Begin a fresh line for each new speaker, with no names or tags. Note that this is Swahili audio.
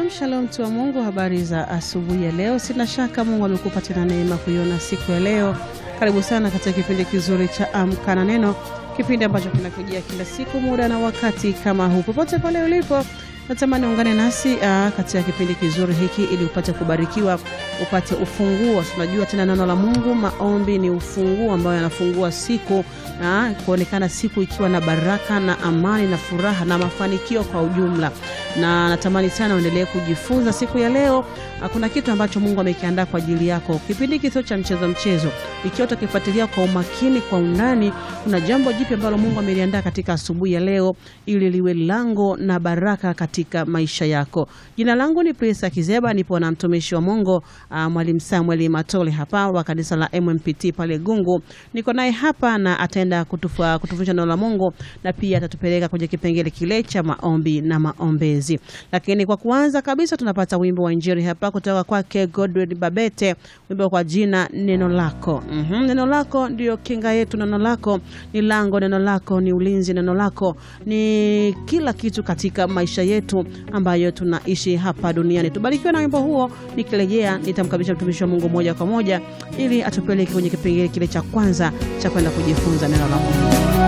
Shalom shalom, mtu wa Mungu, habari za asubuhi ya leo. Sina shaka Mungu amekupa tena neema kuiona siku ya leo. Karibu sana katika kipindi kizuri cha Amka na Neno, kipindi ambacho kinakujia kila siku muda na wakati kama huu. Popote pale ulipo, natamani ungane nasi aa, katika kipindi kizuri hiki ili upate kubarikiwa, upate ufunguo. Tunajua tena neno la Mungu, maombi ni ufunguo ambao yanafungua siku na kuonekana siku ikiwa na baraka na amani na furaha na mafanikio kwa ujumla. Na natamani sana uendelee kujifunza siku ya leo. Kuna kitu ambacho Mungu amekiandaa kwa ajili yako. Kipindi hiki sio cha mchezo mchezo, ikiwa utakifuatilia kwa umakini, kwa undani, kuna jambo jipya ambalo Mungu ameliandaa katika asubuhi ya leo, ili liwe lango na baraka katika maisha yako. Jina langu ni Prisa Kizeba, nipo na mtumishi wa Mungu uh, Mwalimu Samuel Matole hapa wa kanisa la MMPT pale Gungu. Niko naye hapa na ataenda kutufundisha neno la Mungu na pia atatupeleka kwenye kipengele kile cha maombi na maombezi. Lakini kwa kuanza kabisa tunapata wimbo wa Injili hapa kutoka kwake Godwin Babete, wimbo kwa jina neno lako. mm -hmm. Neno lako ndio kinga yetu, neno lako ni lango, neno lako ni ulinzi, neno lako ni kila kitu katika maisha yetu ambayo tunaishi hapa duniani. Tubarikiwe na wimbo huo. Nikirejea nitamkabidhi mtumishi wa Mungu moja kwa moja ili atupeleke kwenye kipengele kile cha kwanza cha kwenda kujifunza neno la Mungu.